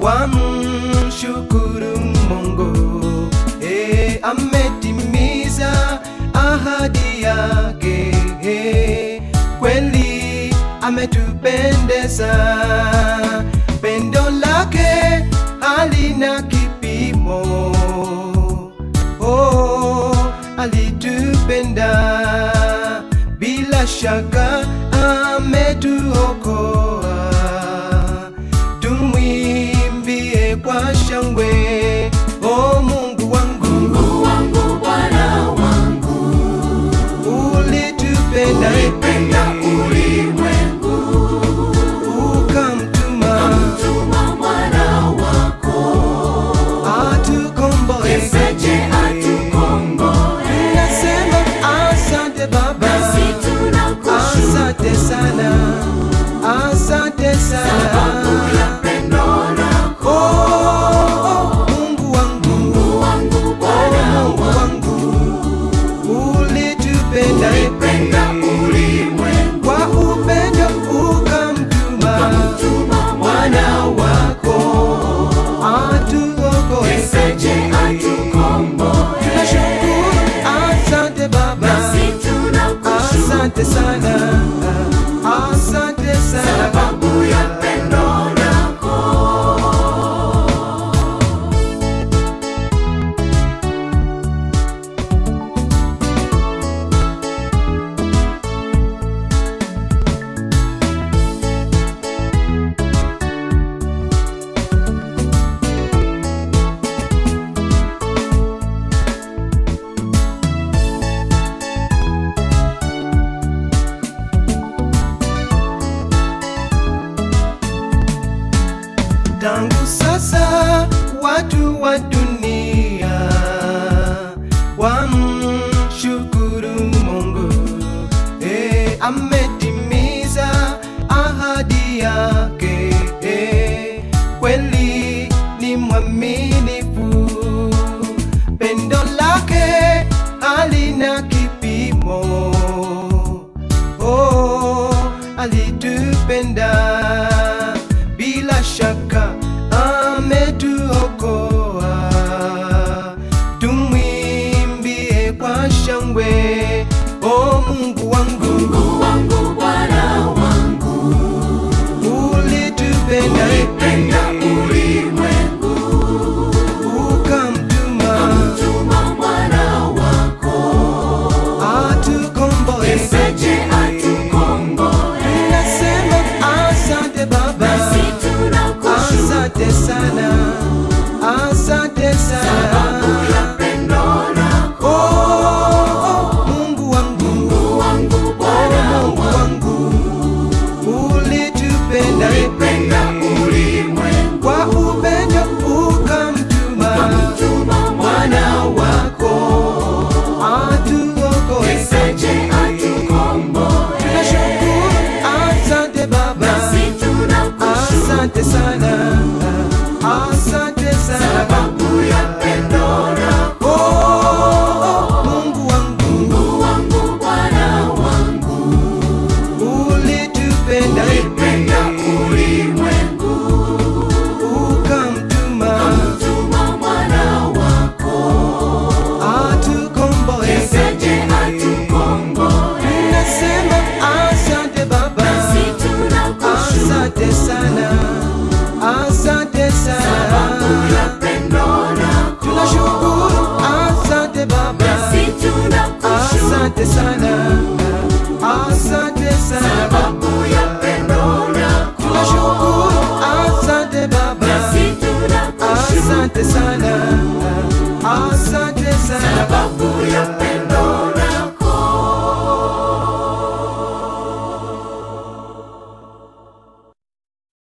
wamshukuru Mungu e, ametimiza ahadi yake e, kweli ametupendeza, pendo lake halina kipimo oh, alitupenda bila shaka ametuokoa tumwimbie kwa shangwe o mungu wangu Mungu wangu, Bwana wangu, ulitupenda ulipenda ulimwengu, ukamtuma tuma mwana wako, atukomboe Yeseje atukomboe. nasema asante baba Nasi tunakushukuru asante sana asante sababu sana ya pendo lako. Oh, Mungu wangu, Mungu wangu, Bwana Mungu wangu, ulitupenda ulipenda ulimwengu, kwa upendo ukamtuma tuma mwana wako atuokoe. Yeseje atukomboe. Tunashukuru, asante Baba, Nasi tunakushukuru asante sana, asante sana sababu ya pendo lako. tangu sasa watu wa dunia wamshukuru Mungu e, ametimiza ahadi yake e, kweli ni mwaminifu, pendo lake halina kipimo oh, alitupenda bila shaka ametuokoa tumwimbie kwa shangwe o mungu wangu Mungu wangu, Bwana wangu, ulitupenda ulipenda ulimwengu, ukamtuma tuma mwana wako, atukomboe Yeseje atukomboe. nasema asante baba Nasi